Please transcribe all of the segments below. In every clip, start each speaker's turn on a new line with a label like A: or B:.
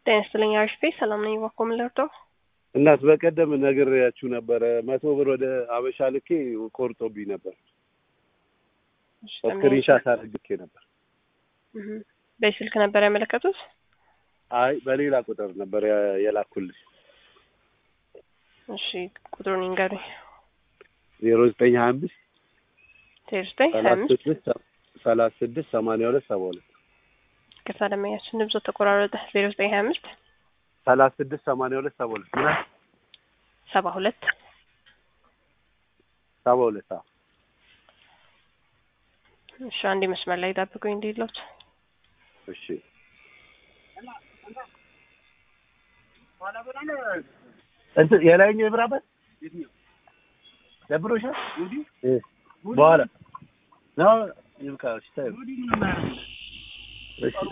A: ጤና ይስጥልኝ አሪፍ ሰላም ነኝ። እባክዎ ምን ልርዳው?
B: እናት በቀደም ነግሬያችሁ ነበረ። መቶ ብር ወደ አበሻ ልኬ ቆርጦብኝ ነበር። ስክሪንሻት አድርጌ ነበር።
A: እህ በስልክ ነበር ያመለከቱት?
B: አይ በሌላ ቁጥር ነበር ያ- የላኩልሽ
A: እሺ ቁጥሩን ይንገሩኝ።
B: ዜሮ ዘጠኝ ሀያ አምስት
A: ዜሮ ዘጠኝ ሀያ
B: ሰላሳ
A: አምስት
B: ስድስት ሰላሳ ስድስት ሰማንያ ሁለት ሰባ ሁለት
A: ቅርታ ደመኛችን ድምፆ ተቆራረጠ። ዜሮ ዘጠኝ ሀያ አምስት
B: ሰላሳ ስድስት ሰማንያ ሁለት ሰባ ሁለት ምን አልሽ?
A: ሰባ ሁለት
B: ሰባ ሁለት አዎ
A: እሺ አንዴ መስመር ላይ ጠብቁኝ እንዲለት
B: እሺ እንትን የላይኛው ይብራበት ደብሮሻል እ በኋላ ነው ይብቃ እሺ ታዩ እሺ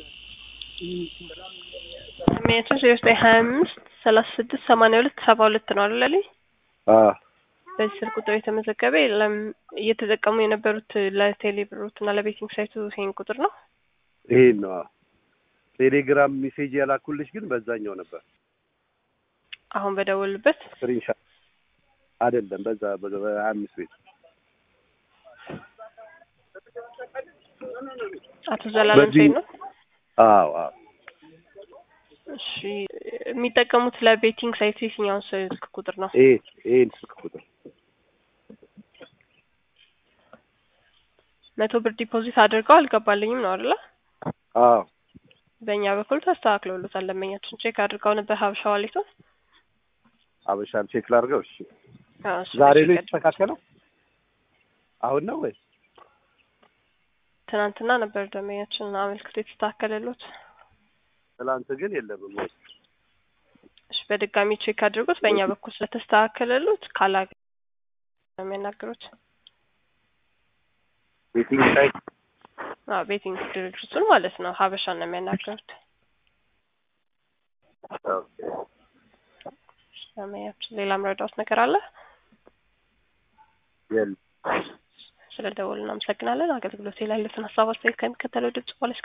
A: ደመኛችን ዜሮ ዘጠኝ ሀያ አምስት ሰላሳ ስድስት ሰማንያ ሁለት ሰባ ሁለት ነው አይደል?
B: አ
A: በዚህ ስልክ ቁጥር የተመዘገበ የለም። እየተጠቀሙ የነበሩት ለቴሌ ብሮት እና ለቤቲንግ ሳይቱ ይሄን ቁጥር ነው።
B: ይሄን ነው አዎ። ቴሌግራም ሜሴጅ ያላኩልሽ ግን በዛኛው ነበር
A: አሁን በደወሉበት
B: ስክሪንሻት አይደለም በዛ በሀያ አምስት ቤት
A: አቶ ዘላለም
B: በዚህ-
A: ሰይድ ነው።
B: አዎ አዎ
A: እሺ የሚጠቀሙት ለቤቲንግ ሳይቱ የትኛውን ስልክ ቁጥር ነው?
B: ይሄ ይሄን ስልክ ቁጥር
A: መቶ ብር ዲፖዚት አድርገው አልገባልኝም ነው አይደለ?
B: አዎ
A: በእኛ በኩል ተስተካክለውለታል። ደንበኛችን ቼክ አድርገው ነበር ሀበሻ ዋሌቱን።
B: አበሻን ቼክ ላድርገው እሺ
A: አዎ፣ እሱ
B: ዛሬ
A: ቼክ
B: ነው
A: አድርገው።
B: የተስተካከለው አሁን ነው ወይ
A: ትናንትና ነበር ደንበኛችን አመልክቶ የተስተካከለሉት።
B: ትላንት ግን የለም
A: እሺ በድጋሚ ቼክ አድርጉት። በእኛ በኩል ስለተስተካከለሉት ካላገ ነው የሚያናግሩት።
B: ቤቲንግ ሳይት
A: አዎ ቤቲንግ ድርጅቱን ማለት ነው ሀበሻን ነው የሚያናግሩት።
B: ኦኬ
A: ደንበኛችን ሌላ ምረዳውት ነገር አለ?
B: የለም
A: ስለ ደወሉ እናመሰግናለን። አገልግሎት ላይ ያሉትን ሀሳብ አስተያየት ከሚከተለው ድምጽ በኋላ